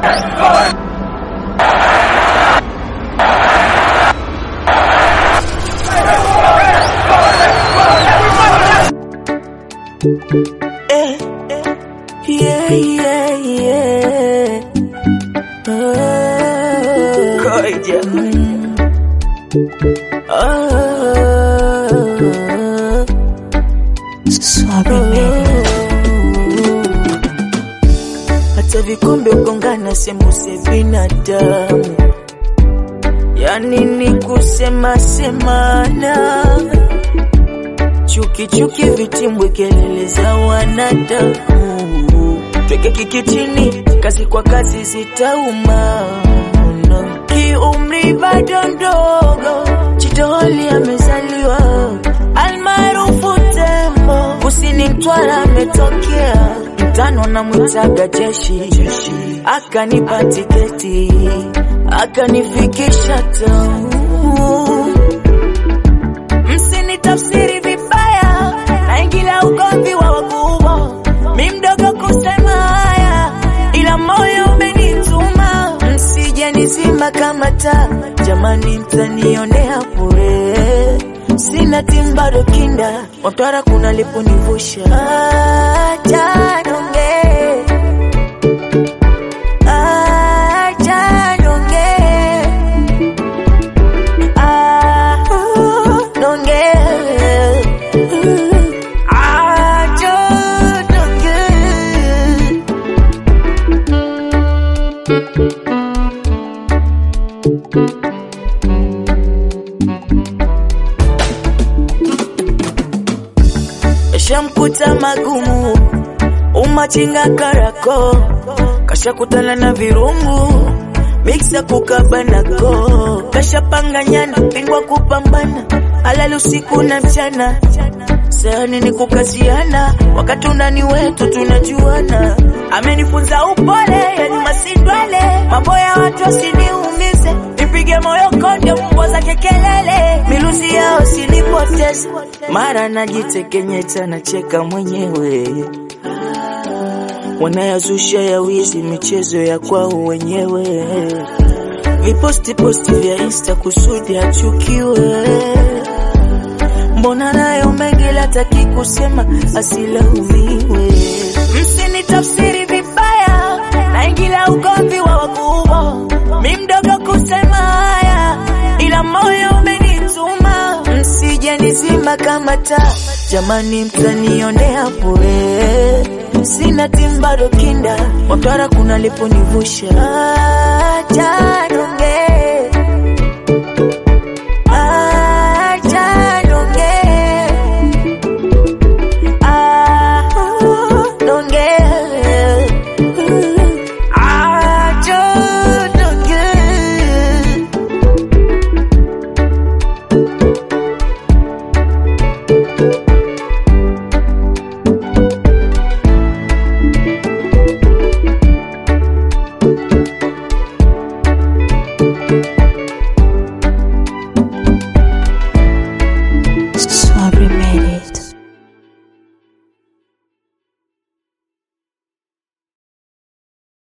Eh, yeah, yeah, yeah. Oh, Koja. Oh, hata vikombe ugongana sembuse binadamu, yani ni kusema semana chuki chuki, vitimbwe, kelele za wanadamu, tweke kikitini, kazi kwa kazi zitauma. Kiumri bado ndogo, Chitoli amezaliwa, almaarufu Tembo, kusini Mtwara ametokea, mtano na mwitaga jeshi, akanipa tiketi, akanifikisha tamu msinitafsiri vibaya, naingilia ugomvi wa wakubwa, mi mdogo kusema haya, ila moyo umenituma, msije nizima kama taa, jamani, mtanionea bure, sina timu bado kinda, Watwara kuna liponivusha acha nongee, acha nongee Ah, don't get I just don't get Shamkuta magumu umachinga karako kashakutana na virungu miksa kukabanako kashapanganyana pingwa kupambana alali usiku na mchana sani ni kukaziana wakati unani wetu tunajuana amenifunza upole yani masindwele mambo ya watu asiniumize nipige moyo konde mbwa zake kelele miluzi yao sinipoteze mara najitekenyeta nacheka mwenyewe wanayazusha ya wizi michezo ya kwao wenyewe viposti posti vya insta kusudi achukiwe mbona nayo mengi lataki kusema asilaumiwe msinitafsiri vibaya naingilia ugomvi wa wakubwa mi mdogo kusema haya ila moyo umenituma msije nizima kama taa jamani mtanionea bure sina timu bado kinda Watwara kuna liponivusha acha